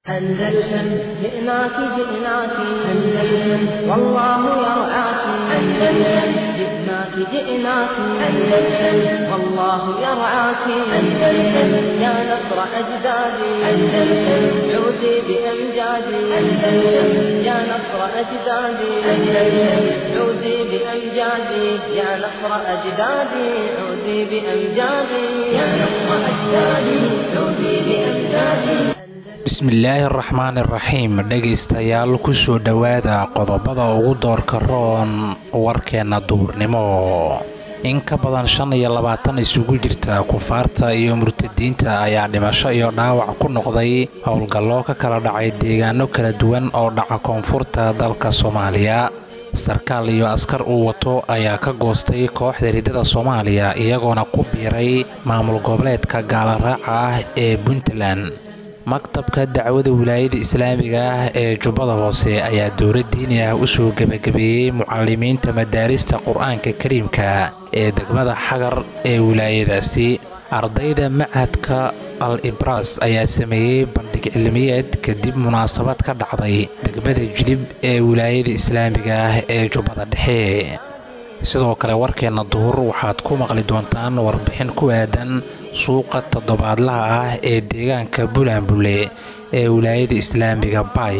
أندلسن جئناك جئناك أندلسن والله يرعاك أندلسن جئناك جئناك أندلسن والله يرعاك أندلسن يا نصر أجدادي أندلسن عودي بأمجادي أندلسن يا نصر أجدادي أندلسن عودي بأمجادي يا نصر أجدادي عودي بأمجادي يا نصر أجدادي عودي بأمجادي bismillaahi araxmaan iraxiim dhegaystayaal kusoo dhowaada qodobada ugu doorka roon warkeenna duhurnimo in ka badan shan iyo labaatan isugu jirta kufaarta iyo murtadiinta ayaa dhimasho iyo dhaawac ku noqday howlgallo ka kala dhacay deegaano kala duwan oo dhaca koonfurta dalka soomaaliya sarkaal iyo askar uu wato ayaa ka goostay kooxda ridada soomaaliya iyagoona ku biiray maamul goboleedka gaalaraaca ah ee puntland maktabka dacwada wilaayada islaamiga ah ee jubbada hoose ayaa dowlad diini ah usoo gebagabeeyey mucalimiinta madaarista qur-aanka kariimka ee degmada xagar ee wilaayadaasi ardayda machadka al ibras ayaa sameeyey bandhig cilmiyeed kadib munaasabad ka dhacday degmada jilib ee wilaayada islaamiga ah ee jubbada dhexe sidoo kale warkeenna duhur waxaad ku maqli doontaan warbixin ku aadan suuqa toddobaadlaha ah ee deegaanka bulanbule ee wilaayada islaamiga bay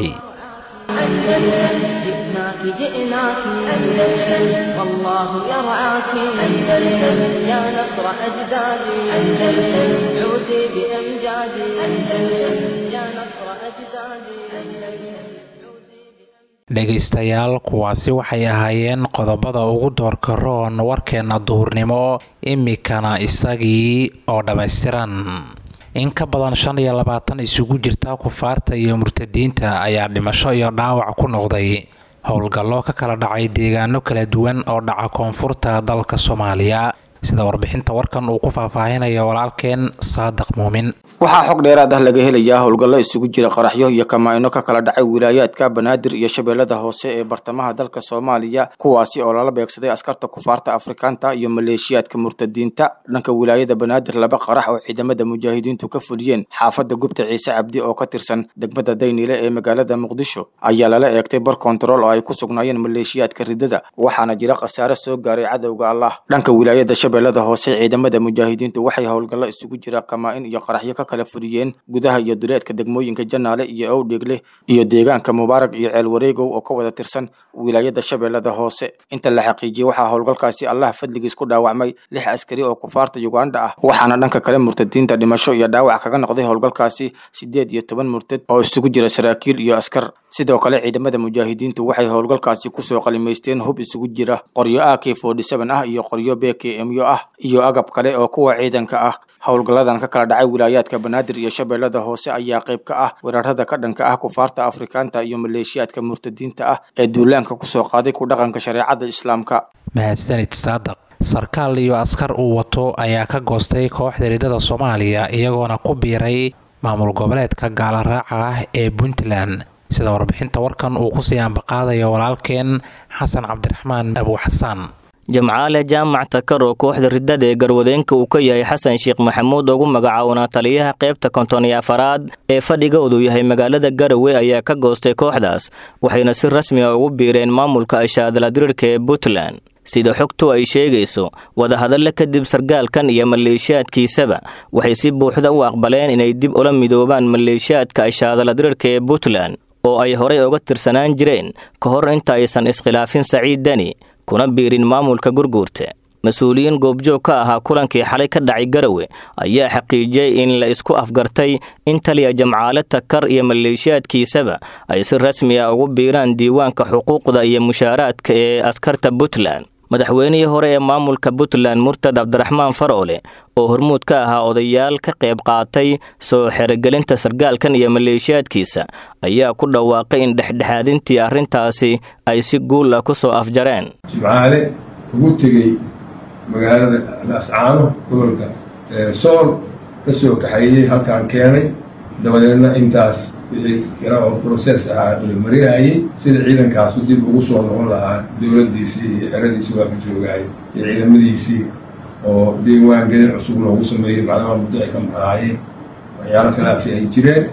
dhegaystayaal kuwaasi waxay ahaayeen qodobada ugu doorka roon warkeenna duhurnimo imikana isagii oo dhammaystiran in ka badan shan iyo labaatan isugu jirta kufaarta iyo murtadiinta ayaa dhimasho iyo dhaawac ku noqday howlgallo ka kala dhacay deegaano kala duwan oo dhaca koonfurta dalka soomaaliya sida warbixinta warkan uu ku faahfaahinayo walaalkeen saadiq muumin waxaa xog dheeraad ah laga helayaa howlgallo isugu jira qaraxyo iyo kamaa-ino ka kala dhacay wilaayaadka banaadir iyo shabeellada hoose ee bartamaha dalka soomaaliya kuwaasi oo lala beegsaday askarta kufaarta afrikaanta iyo maleeshiyaadka murtadiinta dhanka wilaayada banaadir laba qarax oo ciidamada mujaahidiintu ka fuliyeen xaafadda gubta ciise cabdi oo ka tirsan degmada daynile ee magaalada muqdisho ayaa lala eegtay bar kontarool oo ay ku sugnaayeen maleeshiyaadka ridada waxaana jira khasaare soo gaaray cadowga allah dhanka wilaayada shabeellada hoose ciidamada mujaahidiintu waxay howlgallo isugu jira kamaa-in iyo qaraxyo ka kala fuliyeen gudaha iyo duleedka degmooyinka janaale iyo owdheegle iyo deegaanka mubaarag iyo ceel wareegow oo ka wada tirsan wilaayada shabeellada hoose inta la xaqiijiyey waxaa howlgalkaasi allah fadligiis ku dhaawacmay lix askari oo kufaarta uganda ah waxaana dhanka kale murtadiinta dhimasho iyo dhaawac kaga noqday howlgalkaasi siddeed iyo toban murtad oo isugu jira saraakiil iyo askar sidoo kale ciidamada mujaahidiintu waxay howlgalkaasi kusoo qalimaysteen hub isugu jira qoryo a k forty seven ah iyo qoryo b k myo ah iyo agab kale oo kuwa ciidanka ah howlgalladan ka kala dhacay wilaayaadka banaadir iyo shabeellada hoose ayaa qayb ka ah weerarada ka dhanka ah kufaarta afrikaanta iyo maleeshiyaadka murtadiinta ah ee duulaanka kusoo qaaday ku dhaqanka shareecada islaamka mahadsanid saadaq sarkaal iyo askar uu wato ayaa ka goostay kooxda ridada soomaaliya iyagoona ku biiray maamul goboleedka gaalaraaca ah ee puntland sida warbixinta warkan uu kusii ambaqaadayo walaalkeen xasan cabdiraxmaan abuuxasaan jamcaale jaamac takar oo kooxda ridada ee garwadeenka uu ka yahay xasan sheekh maxamuud ugu magacaawna taliyaha qaybta konton iyo afaraad ee fadhigoodu yahay magaalada garowe ayaa ka goostay kooxdaas waxayna si rasmi a ugu biireen maamulka ashaadaladirirka ee puntland sida xogtu ay sheegayso wadahadalle kadib sargaalkan iyo maleeshiyaadkiisaba waxay si buuxda u aqbaleen inay dib ula midoobaan maleeshiyaadka ashaadaladirirka ee puntland oo ay horay uga tirsanaan jireen ka hor inta aysan iskhilaafin saciid deni kuna biirin maamulka gurguurta mas-uuliyiin goobjoog ka ahaa kulankii xalay ka dhacay garowe ayaa xaqiijiyey in la isku afgartay in taliya jamcaale takar iyo maleeshiyaadkiisaba ay si rasmi ah ugu biiraan diiwaanka xuquuqda iyo mushaaraadka ee askarta puntland madaxweynihii hore ee maamulka puntland murtad cabdiraxmaan faroole oo hormuud ka ahaa odayaal ka qayb qaatay soo xerogelinta sargaalkan iyo maleeshiyaadkiisa ayaa ku dhawaaqay in dhexdhexaadintii arrintaasi ay si guul ah ku soo afjareen jimcaale ugu tegey magaalada ascaano gobolka sool ka soo kaxeeyey halkaan keenay dabadeedna intaas wixii kale oo brosees ahaa la marinayay sida ciidankaasu dib ugu soo noqon lahaa dowladdiisii iyo xeradiisii waa ka joogaayay iyo ciidamadiisii oo diiwaan gelin cusub loogu sameeyey macdama muddo ay ka maqnaayeen waxyaalo khilaafi ay jireen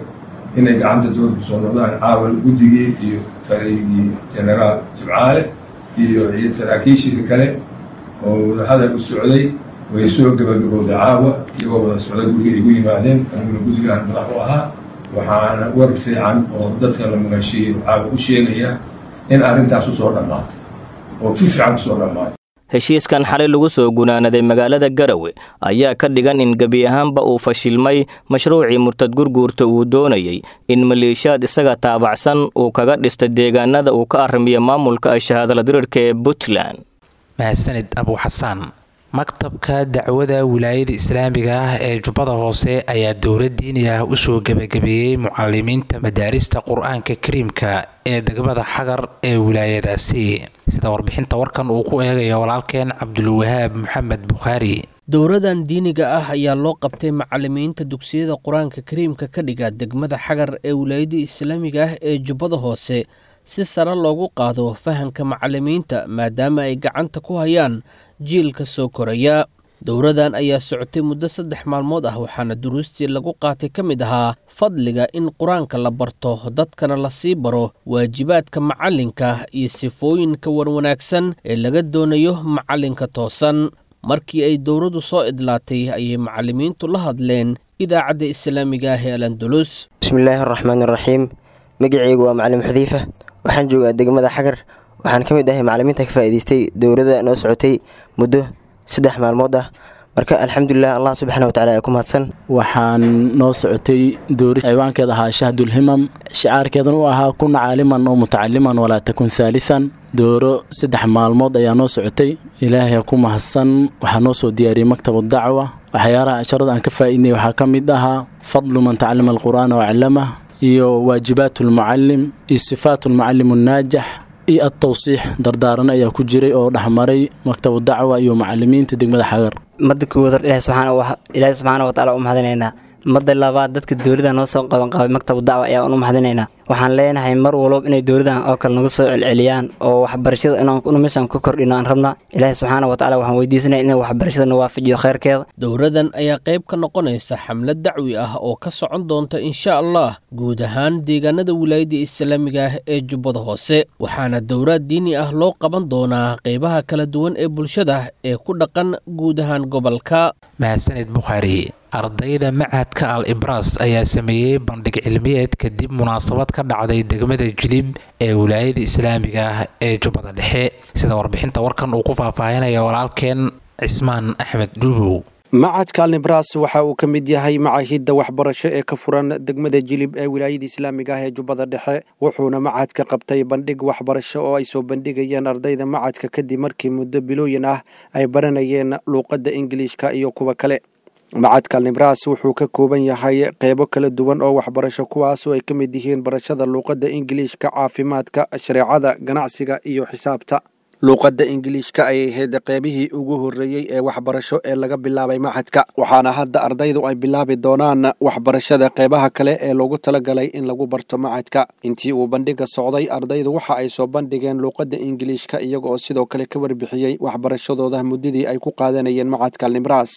inay gacanta dowladda kusoo noqdaan caawal guddigii iyo taliyigii generaal jimcaale iyo iyo saraakiishiisa kale oo wadahadal u socday way soo gebagabowday caawa iyagoo wada socda guriga igu yimaadeen aniguna guddigaan madax u ahaa waxaana war fiican oo dadka la maqashiiyo caawa u sheegaya in arrintaas usoo dhammaatay oo fi fiican usoo dhammaatay heshiiskan xalay lagu soo gunaanaday magaalada garawe ayaa ka dhigan in gebi ahaanba uu fashilmay mashruucii murtad gurguurta uu doonayey in maleeshiyaad isaga taabacsan uu kaga dhistay deegaanada uu ka arrimiya maamulka shahaadala dirirka ee puntland mahadsanid abu xasaan maktabka dacwada wilaayada islaamiga ah ee jubbada hoose ayaa dowlad diini ah usoo gebagabeeyey mucalimiinta madaarista qur-aanka kariimka ee degmada xagar ee wilaayadaasi sida warbixinta warkan uu ku eegaya walaalkeen cabdulwahaab maxamed bukhaari dowradan diiniga ah ayaa loo qabtay macalimiinta dugsiyada qur-aanka kariimka ka dhiga degmada xagar ee wilaayada islaamiga ah ee jubbada hoose si sare loogu qaado fahanka macalimiinta maadaama ay gacanta ku hayaan jiilka soo koraya dowradan ayaa socotay muddo saddex maalmood ah waxaana duruustii lagu qaatay ka mid ahaa fadliga in qur-aanka la barto dadkana la sii baro waajibaadka macalinka iyo sifooyinka warwanaagsan ee laga doonayo macalinka toosan markii ay dowradu soo idlaatay ayay macalimiintu la hadleen idaacadda islaamiga ah ee alandulus bismillaahi araxmaan iraxiim magaceygu waa macalin xudeyfa waxaan joogaa degmada xagar waxaan ka mid ahay macalimiinta ka faa'iidaystay dowladda noo socotay muddo saddex maalmood ah marka alxamdulilah allah subxaana watacaala ee ku mahadsan waxaan noo socotay doori ciwaankeeda ahaa shahdulhimam shicaarkeedan u ahaa kun caaliman oo mutacaliman walaa takun haalisan dooro saddex maalmood ayaa noo socotay ilaahay ku mahadsan waxaa noo soo diyaariyey maktabu dacwa waxyaalaha asharada aan ka faa'iidnay waxaa ka mid ahaa fadlu man tacalama alqur'aana waclamah iyo waajibaat lmucalim iyo sifaat lmucalim annaajax iyo adtawsiix dardaarano ayaa ku jiray oo dhexmaray maktabu dacwa iyo macalimiinta degmada xagar madda koowaad hor ilaahi subxaana wataala u mahadinaynaa madda labaad dadka dowladda noo soo qabanqabay maktabu dacwa ayaa u mahadinaynaa waxaan leenahay mar walba inay dowladan oo kale nagu soo celceliyaan oo waxbarashada inaan meeshaan ku kordhino aan rabna ilaahi subxaana wataala waxaan weydiisanaya in waxbarashada na waafajiyo kheyrkeeda dowradan ayaa qayb ka noqonaysa xamlad dacwi ah oo ka socon doonta insha allah guud ahaan deegaanada wilaayada islaamiga ah ee jubbada hoose waxaana dowraad diini ah loo qaban doonaa qaybaha kala duwan ee bulshada ee ku dhaqan guud ahaan gobolka mahadsanid bukhaari ardayda macadka al ibras ayaa sameeyey bandhig cilmiyeed kadib munaasabad ka dhacday degmada jilib ee wilaayada islaamiga ah ee jubbada dhexe sida warbixinta warkan uu ku faahfaahinaya walaalkeen cismaan axmed dhuubow macadka alnibras waxa uu ka mid yahay macahidda waxbarasho ee ka furan degmada jilib ee wilaayada islaamiga ah ee jubbada dhexe wuxuuna macadka qabtay bandhig waxbarasho oo ay soo bandhigayeen ardayda macadka kadib markii muddo bilooyin ah ay baranayeen luuqadda ingiliishka iyo kuwa kale macadka alnibras wuxuu ka kooban yahay qeybo kala duwan oo waxbarasho kuwaasoo ay ka mid yihiin barashada luuqadda ingiliishka caafimaadka shareecada ganacsiga iyo xisaabta luuqadda ingiliishka ayay ahayd qeybihii ugu horreeyey ee waxbarasho ee laga bilaabay maxadka waxaana hadda ardaydu ay bilaabi doonaan waxbarashada qeybaha kale ee loogu talagalay in lagu barto macadka intii uu bandhiga socday ardaydu waxa ay soo bandhigeen luuqadda ingiliishka iyaga oo sidoo kale ka warbixiyey waxbarashadooda muddadii ay ku qaadanayeen macadka alnibras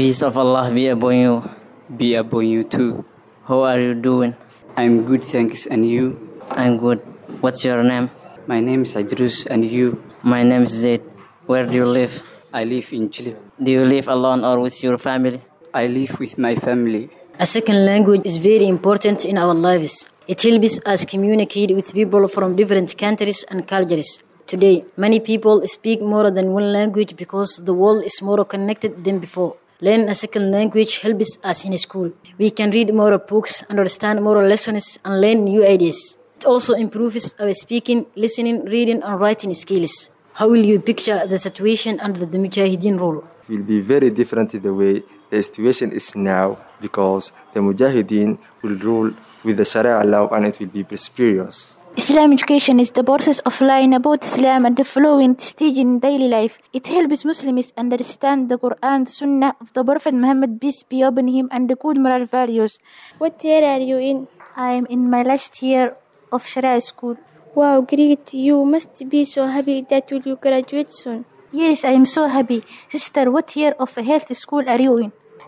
My name is Idrus and you? My name is Zaid. Where do you live? I live in Chile. Do you live alone or with your family? I live with my family. A second language is very important in our lives. It helps us communicate with people from different countries and cultures. Today, many people speak more than one language because the world is more connected than before. Learning a second language helps us in school. We can read more books, understand more lessons, and learn new ideas. It also improves our speaking, listening, reading, and writing skills. How will you picture the situation under the Mujahideen rule? It will be very different the way the situation is now because the Mujahideen will rule with the Sharia law and it will be prosperous. Islam education is the process of learning about Islam and following stage in daily life. It helps Muslims understand the Quran, the Sunnah of the Prophet Muhammad, peace be upon him, and the good moral values. What year are you in? I am in my last year of Sharia school. Wow, great. You must be so happy that you will graduate soon. Yes, I am so happy. Sister, what year of health school are you in?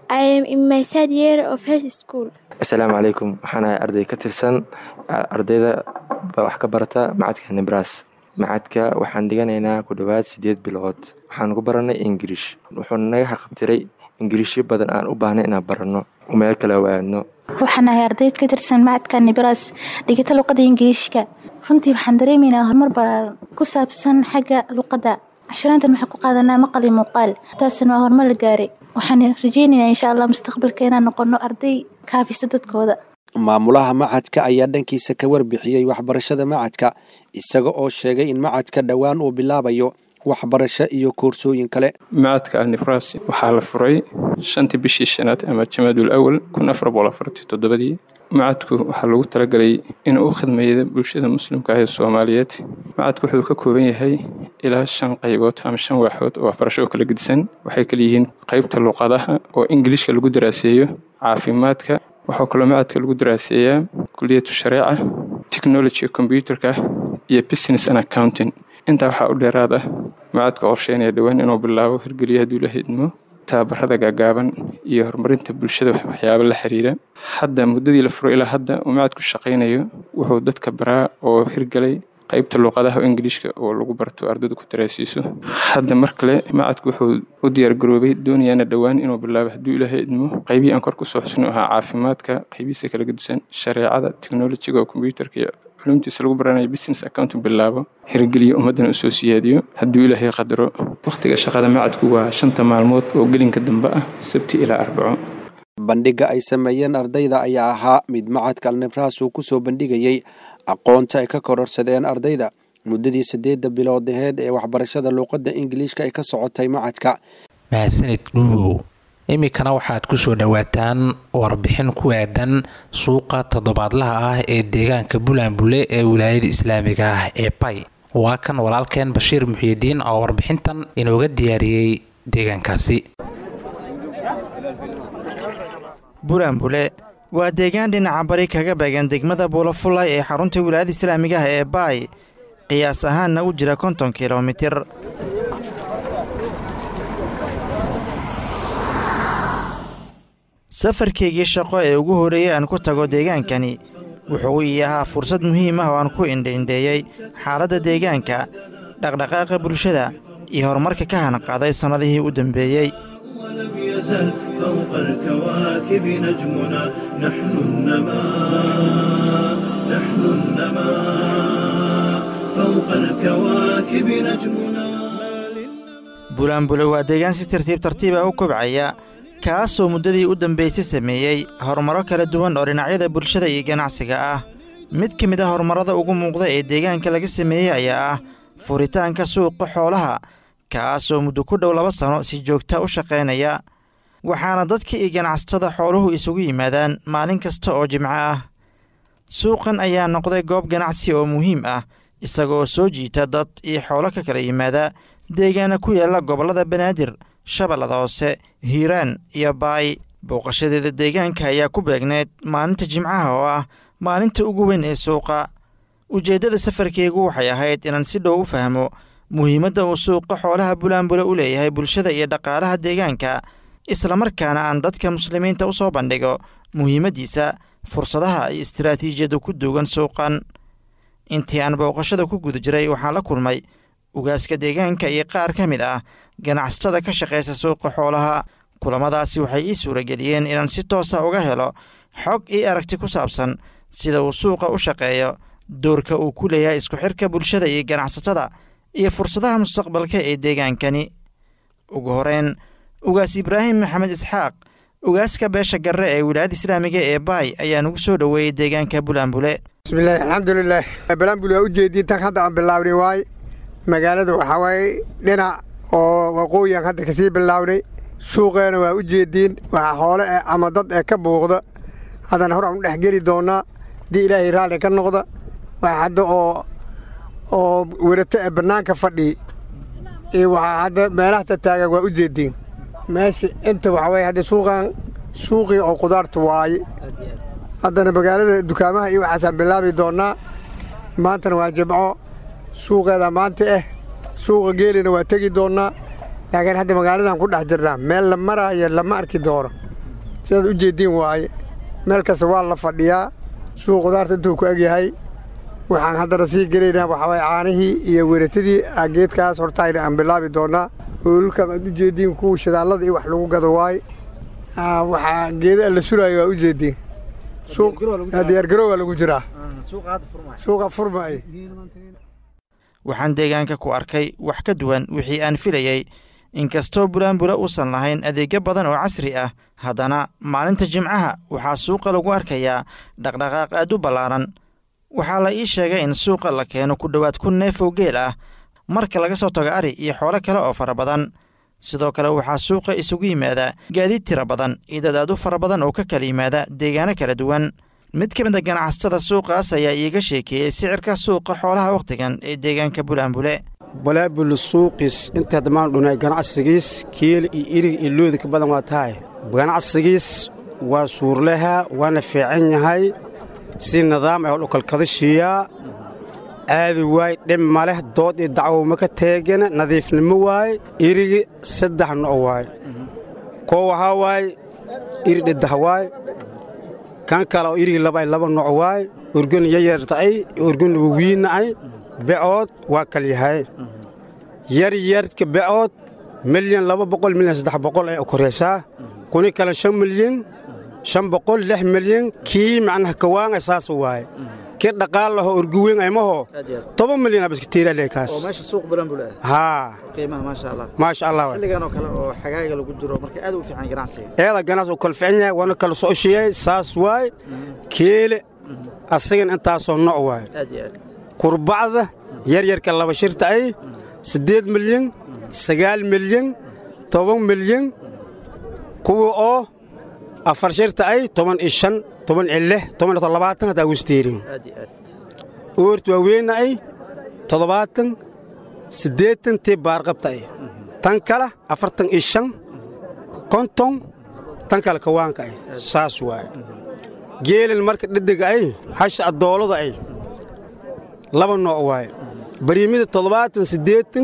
I am in my third year of health school. asalaamu calaykum waxaan ahay arday ka tirsan ardayda wax ka barata macadka nibras macadka waxaan dhiganaynaa ku dhowaad sideed bilood waxaan ku baranay ingiriish wuxuuna naga xaqabtiray ingiriishyo badan aan u baahnay inaan baranno meel kale waadno waxaan ahay ardayd ka tirsan macadka nibras dhigata luqada ingiriishka runtii waxaan dareemaynaa horumar balaaran ku saabsan xagga luqadda casharaantan waxaan ku qaadanaa maqal iyo muuqaal taasna waa horumar la gaaray waxaan rajaynaynaa insha allah mustaqbalka inaan noqono arday kaafisa dadkooda maamulaha macadka ayaa dhankiisa ka warbixiyey waxbarashada macadka isaga oo sheegay in macadka dhowaan uu bilaabayo waxbarasho iyo koorsooyin kale macadka alnifras waxaa la furay shantii bishii shanaad ama jamaadul awal kun afar boqol afartii toddobadii macadku waxaa lagu talagalay inuu u khidmeeyo bulshada muslimka ah ee soomaaliyeed macadku wuxuu ka kooban yahay ilaa shan qaybood ama shan waaxood oo waxbarasho oo kala gedisan waxay kala yihiin qaybta luqadaha oo ingiliishka lagu daraaseeyo caafimaadka waxaa kaloo macadka lagu daraaseeyaa kuliyatu shareeca technology combyuterka iyo business and accounting intaa waxaa u dheeraad ah macadka qorsheynaya dhowaan inuu bilaabo hirgeliya hadduu la hidmo tababarada gaagaaban iyo horumarinta bulshada waxyaabo la xiriira hadda muddadii la furo ilaa hadda uu macadku shaqaynayo wuxuu dadka baraa oo hirgelay qaybta luuqadaha ingiliishka oo lagu barto ardaydu ku daraasiiso hadda mar kale macadku wuxuu u diyaargaroobay doonayaana dhowaan inuu bilaabo hadduu ilaahay idmo qaybihii aan kor kusoo xusno ahaa caafimaadka qaybihiisa kala gedisan shareecada teknolojiga oo kombyuutarka iyo culumtiisa lagu baranayo business account bilaabo hirgeliyo ummaddana usoo siyaadiyo hadduu ilaahay qadaro wakhtiga shaqada macadku waa shanta maalmood oo gelinka dambe ah sabti ilaa arbaco bandhigga ay sameeyeen ardayda ayaa ahaa mid macadka alnibras uu ku soo bandhigayey aqoonta ay ka kororsadeen ardayda muddadii siddeedda bilood aheed ee waxbarashada luuqadda ingiliishka ay ka socotay macadka mahadsanid dhuubow iminkana waxaad ku soo dhowaataan warbixin ku aadan suuqa toddobaadlaha ah ee deegaanka bulanbule ee wilaayada islaamiga ah ee bay waa kan walaalkeen bashiir muxiidiin oo warbixintan inooga diyaariyey deegaankaasi bulanbule waa deegaan dhinaca bari kaga beegan degmada buulafulay ee xarunta wilaayada islaamiga ah ee baay qiyaas ahaanna u jira konton kilomitir safarkaygii shaqo ee ugu horreeyey aan ku tago deegaankani wuxuu ii ahaa fursad muhiim ah oo aan ku indhaindheeyey xaaladda deegaanka dhaqdhaqaaqa bulshada iyo horumarka ka hanqaaday sannadihii u dambeeyey ولم يزل فوق الكواكب نجمنا نحن النماء نحن النماء فوق الكواكب نجمنا bulanbule waa deegaan si tartiib tartiiba u kobcaya kaasoo muddadii u dambaysay sameeyey horumaro kala duwan oo dhinacyada bulshada iyo ganacsiga ah mid ka mid a horumarrada ugu muuqda ee deegaanka laga sameeyey ayaa ah furitaanka suuqa xoolaha kaasoo muddo ku dhow laba sano si joogta u shaqaynaya waxaana dadka iyo ganacsatada xooluhu isugu yimaadaan maalin kasta oo jimco ah suuqan ayaa noqday goob ganacsi oo muhiim ah isagaoo soo jiita dad iyo xoolo ka kala yimaada deegaana ku yaalla gobollada banaadir shabeellada hoose hiiraan iyo baay booqashadeeda deegaanka ayaa ku beegneyd maalinta jimcaha oo ah maalinta ugu weyn ee suuqa ujeeddada safarkeygu waxay ahayd inaan si dhow u fahmo muhiimadda uu suuqa xoolaha bulaanbule u leeyahay bulshada iyo dhaqaalaha deegaanka islamarkaana aan dadka muslimiinta u soo bandhigo muhiimaddiisa fursadaha iyo istaraatiijiyadda ku duugan suuqan intii aan booqashada ku guda jiray waxaan la kulmay ugaaska deegaanka iyo qaar ka mid ah ganacsatada ka shaqaysa suuqa xoolaha kulamadaasi waxay ii suurageliyeen inaan si toosa uga helo xog iyo aragti ku saabsan sida uu suuqa u shaqeeyo doorka uu ku leeyahay isku xirka bulshada iyo ganacsatada iyo fursadaha mustaqbalka ee deegaankani ugu horeyn ugaas ibraahim maxamed isxaaq ugaaska beesha garre ee wilaayada islaamiga ee baay ayaa nugu soo dhoweeyey deegaanka bulaanbule bismillahi alxamdulilah bulaanbule waa ujeediin tan hadda aan bilaabnay waay magaalada waxaa waaye dhinac oo waqooyian hadda kasii bilaabnay suuqeena waa u jeediin waxaa xoole eh ama dad ee ka buuqda haddana hor aan u dhex geli doonnaa haddii ilaahay raalli ka noqda waxaa hadda oo oo werato ee bannaanka fadhi iyo waxaa hadda meelaha tataagan waa u jeediin meesha inta waxaa waye hadda suuqan suuqii oo qudaarta waaye haddana magaalada dukaamaha iyo waxaasaan bilaabi doonnaa maantana waa jimco suuqeeda maanta ah suuqa geelina waa tegi doonnaa laakiin hadda magaaladan ku dhex jirnaa meel la maraayo lama arki doono sidaad u jeediin waaye meel kasta waa la fadhiyaa suuq qudaarta intuu ku egyahay waxaan haddana sii gelaynaa waxaa waye caanihii iyo weratadii geedkaas hortaayna aan bilaabi doonaa hoolulkan aad u jeediin kuwa shadaallada iyo wax lagu gado waaye waxaa geeda la suraayo waa u jeediin diyaargaroowa lagu jiraa suuqa furmaaye waxaan deegaanka ku arkay wax ka duwan wixii aan filayey inkastoo buraanbura uusan lahayn adeegyo badan oo casri ah haddana maalinta jimcaha waxaa suuqa lagu arkayaa dhaqdhaqaaq aad u ballaaran waxaa la ii sheegay in suuqa la keeno ku dhowaad kun neef oo geel ah marka laga soo tago ari iyo xoolo kale oo fara badan sidoo kale waxaa suuqa isugu yimaada gaadiid tira badan iyo dad aad u fara badan oo ka kala yimaada deegaano kala duwan mid ka mid a ganacsatada suuqaas ayaa iiga sheekeeyey sicirka suuqa xoolaha wakhtigan ee deegaanka bulaanbule balaabul suuqis inta dhammaan dhunay ganacsigiis kiil iyo irig iyo looda ka badan waa tahay ganacsigiis waa suurlaha waana fiican yahay si nidaam ah oo dhukalkadashiiyaa aadi waay dhib ma leh dood iyo dacwo ma ka teegana nadiifnimo waay irigi saddex no' waay koo waxaa waay iri dhiddah waay kan kale oo irigi laba ay laba nooc waay urgun yaryarta'ay urgun wawiinna'ay becood waa kal yahay yaryarka becood milyan laba boqol milyan saddex boqol ay koraysaa kuni kale shan milyan shan boqol lix milyan kii macnaha kawaanga saas waaye kii dhaqaal laho urguweyn aymaho toban milyan abaskatiiralekaas meesha suuq bulanbule haa qiimaha maasha allah maasha allah xilligan oo kale oo xagaaga lagu jiro marka aad u fiican ganacsiga eeda ganacsi uu kala fiican yahay waana kala socoshiyey saas waay keele asagan intaasoo nooc waay aad iyo aad kurbacda yaryarka laba shirta ay siddeed milyan sagaal milyan toban milyan kuwa oo afar shirta ay toban iyo shan toban iyo lix toban iyo labaatan haddaa wisteerin aad iyo aad oorta waaweyna ay toddobaatan siddeetan tii baarqabta ay tan kale afartan iyo shan konton tan kale kawaanka ay saas waaye geelin marka dhedega ay hasha addoolada ay laba nooc waaye bariimida toddobaatan siddeetan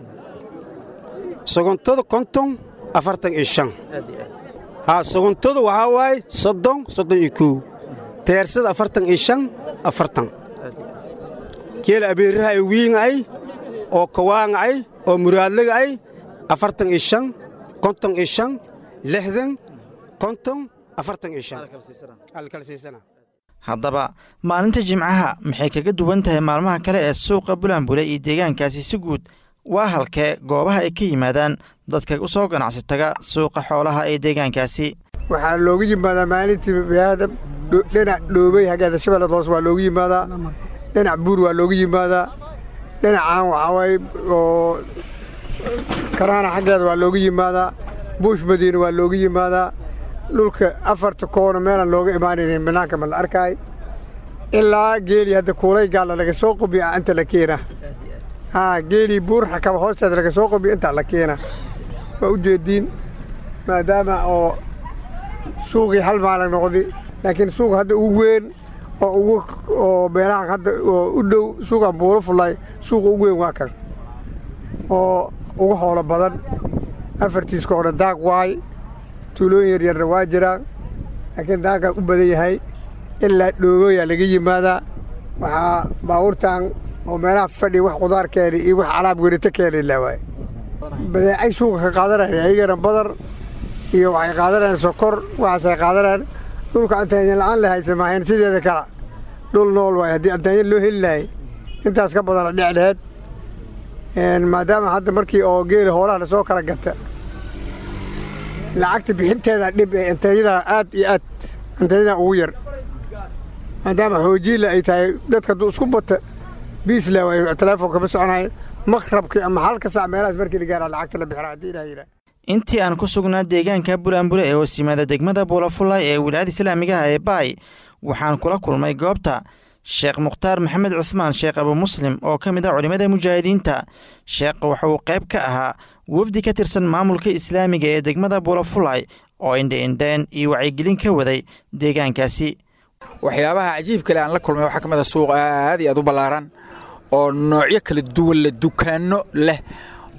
sogontada konton afartan iyo shan aad iyo aad haa sogontada waxaa waaye soddon soddon iyo kow teersada afartan iyo shan afartan aad iyo aad geela abeeraha ay wiinga ay oo kawaanga ay oo muraadlaga ay afartan iyo shan konton iyo shan lixdan konton afartan iyo shan alkala siisana haddaba maalinta jimcaha maxay kaga duwan tahay maalmaha kale ee suuqa bulanbule iyo deegaankaasi si guud waa halkee goobaha ay ka yimaadaan dadka u soo ganacsi taga suuqa xoolaha ee deegaankaasi waxaa loogu yimaadaa maalintii magaalada dhinac dhoobey haggeeda shabeellada hoose waa loogu yimaadaa dhinac buur waa loogu yimaadaa dhinacaan waxaa waaye oo karaana xaggeeda waa loogu yimaadaa buush madiina waa loogu yimaadaa dhulka afarta koona meelaan looga imaanaynin bannaanka ma la arkaay ilaa geeli hadda kuulay gaalla laga soo qobiya inta la keena haa geelii buur xakaba hoosteeda laga soo qobiya intaa la keena waa u jeediin maadaama oo suuqii hal maalag noqday laakiin suuq hadda ugu weyn oo ugu oo meelahan hadda oo u dhow suuqan buuro fullay suuqa ugu weyn waa kan oo ugu hoolo badan afartiiska oo dhan daaq waay tuulooyin yaryarna waa jiraan laakiin daaqaa u badan yahay ilaa dhoobooyaa laga yimaadaa waxaa baabuurtan oo meelaha fadhiya wax qudaar keena iyo wax alaab werito keena ilaa waay badeecay suuqa ka qaadanayaan ayagana badar iyo waxay qaadanayaan sokor waxaasay qaadanayaan dhulka antaanya la'aan la haysa maahayn sideeda kala dhul nool waay haddii antaanya loo heli lahay intaas ka badana dhic laheed maadaama hadda markii oo geela hoolaha lasoo kala gata lacagta bixinteeda dhib ee antaanyada aad iyo aad antaanyada ugu yar maadaama xoojiila ay tahay dadka hadduu isku bata biisla way telefoonka ma soconaya maqrabkii ama halka sac meelahaas markii la gaara lacagta la bixira haddii ilaah yidhaah intii aan ku sugnaa deegaanka bulanbule ee hoos yimaada degmada buulafulay ee wilaayada islaamigaha ee baay waxaan kula kulmay goobta sheekh mukhtaar maxamed cuhmaan sheekh abu muslim oo ka mid ah culimmada mujaahidiinta sheekh waxa uu qayb ka ahaa wafdi ka tirsan maamulka islaamiga ee degmada buulafulay oo indhe-indheen iyo wacyigelin ka waday deegaankaasi waxyaabaha cajiib kale aan la kulmay waxaa ka mid a suuq aad iyo aad u ballaaran oo noocyo kala duwan leh dukaanno leh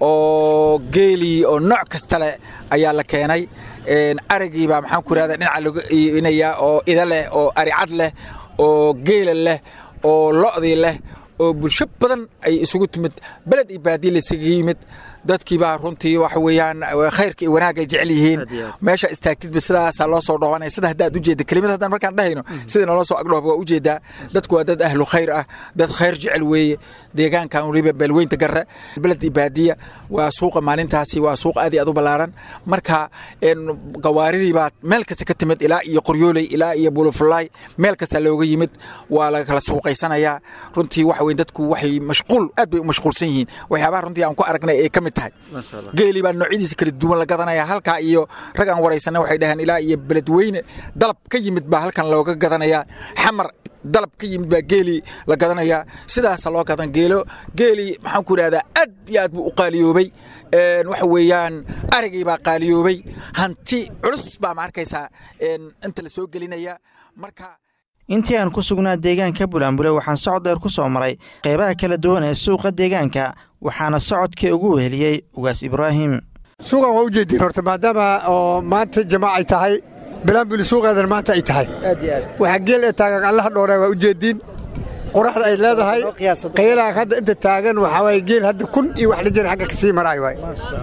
oo geelii oo nooc kasta leh ayaa la keenay arigii baa maxaan ku irahda dhinaca lagu iibinayaa oo ida leh oo aricad leh oo geela leh oo lo'dii leh oo bulsho badan ay isugu timid beled iyo baadiye laysaga yimid dadkii baa runtii waxa weeyaan khayrka iyo wanaag ay jecel yihiin meesha istaagtidba sidaasaa loo soo dhoobanaya sida haddaad ujeedda kelimad haddaan markaan dhahayno sida naloo soo agdhooba waa ujeedaa dadku waa dad ahlu khayr ah dad khayr jecel weeye deegaankan weliba beelweynta garre beled iyo baadiya waa suuqa maalintaasi waa suuq aad iyo aad u ballaaran marka gawaaridii baa meel kasta ka timid ilaa iyo qoryooley ilaa iyo bulufulaay meel kasta looga yimid waa la kala suuqaysanayaa runtii waxa weye dadku waxay mashquul aad bay u mashquulsan yihiin waxyaabaha runtii aan ku aragnay ee ka mid tahay geelii baa noocyadiisa kala duwan la gadanaya halkaa iyo rag aan waraysanay waxay dhaheen ilaa iyo beledweyne dalab ka yimid baa halkan looga gadanayaa xamar dalab ka yimid baa geelii la gadanayaa sidaasa loo gadan geelo geelii maxaan ku idhahdaa aad iyo aad buu u qaaliyoobay waxa weeyaan arigii baa qaaliyoobay hanti culus baa ma arkaysaa inta la soo gelinaya marka intii aan ku sugnaa deegaanka bulaanbule waxaan socod dheer ku soo maray qeybaha kala duwan ee suuqa deegaanka waxaana socodkii ugu weheliyey ugaas ibraahim suuqan waa u jeediin horta maadaama oo maanta jamaacay tahay bilaanbuli suuqeedan maanta ay tahay waxaa geel ee taagan allaha dhoore waa u jeediin qoraxda ay leedahay qaylaan hadda inta taagan waxaa waaye geel hadda kun iyo wax dhijir xagga ka sii maraay waay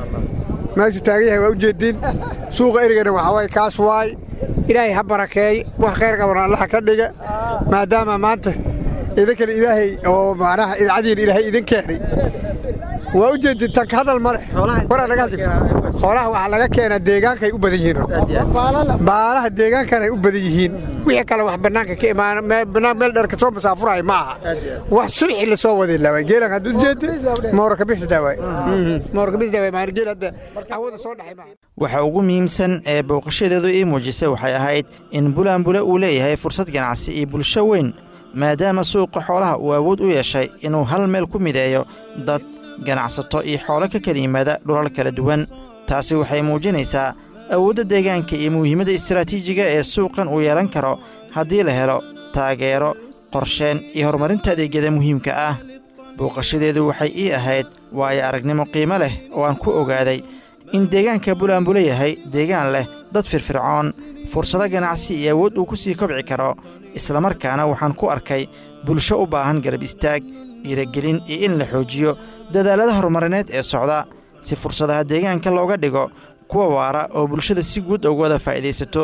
meeshuu taagan yahay waa u jeediin suuqa erigana waxaa waaye kaas waay ilaahay ha barakeey wax khayr qabana allaha ka dhiga maadaama maanta idinkana ilaahay oo macnaha idcadiina ilaahay idin keenay waa u jeedin tanka hadal ma leh waraa laga hadli xoolaha waxaa laga keenaa deegaankay u badan yihiin baalaha deegaankanay u badan yihiin wixii kale wax bannaanka ka imaana bannaan meel dheer kasoo masaafuraya ma aha wax subxi lasoo waday laaway geelan hadduu jeedi moora kabixisdaawaay moora kabixisdaawaay maan geel hadda awada soo dhaxay maaha waxa ugu muhiimsan ee booqashadeedu ii muujisay waxay ahayd in bulaanbule uu leeyahay fursad ganacsi iyo bulsho weyn maadaama suuqa xoolaha uu awood u yeeshay inuu hal meel ku mideeyo dad ganacsato iyo xoolo ka kala yimaada dhulal kala duwan taasi waxay muujinaysaa awoodda deegaanka iyo muhiimadda istaraatiijiga ee suuqan uu yeelan karo haddii la helo taageero qorsheen iyo horumarinta adeegyada muhiimka ah booqashadeedu waxay ii ahayd waayo aragnimo qiimo leh oo aan ku ogaaday in deegaanka bulaanbule yahay deegaan leh dad firfircoon fursado ganacsi iyo awood uu ku sii kobci karo islamarkaana waxaan ku arkay bulsho u baahan garab istaag dhiiragelin iyo in la xoojiyo dadaallada horumarineed ee socda si fursadaha deegaanka looga dhigo kuwa waara oo bulshada si guud uga wada faa'iidaysato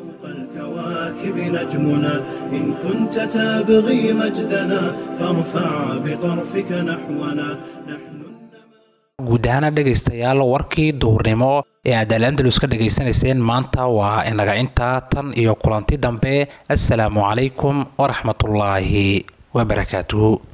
الكواكب نجمنا إن كنت تبغي مجدنا فارفع بطرفك نحونا guud ahaana dhegaystayaal warkii duurnimo ee aad alandalus ka dhegaysanayseen maanta waa inaga intaa tan iyo kulanti dambe assalaamu calaykum waraxmatullaahi wabarakaatuhu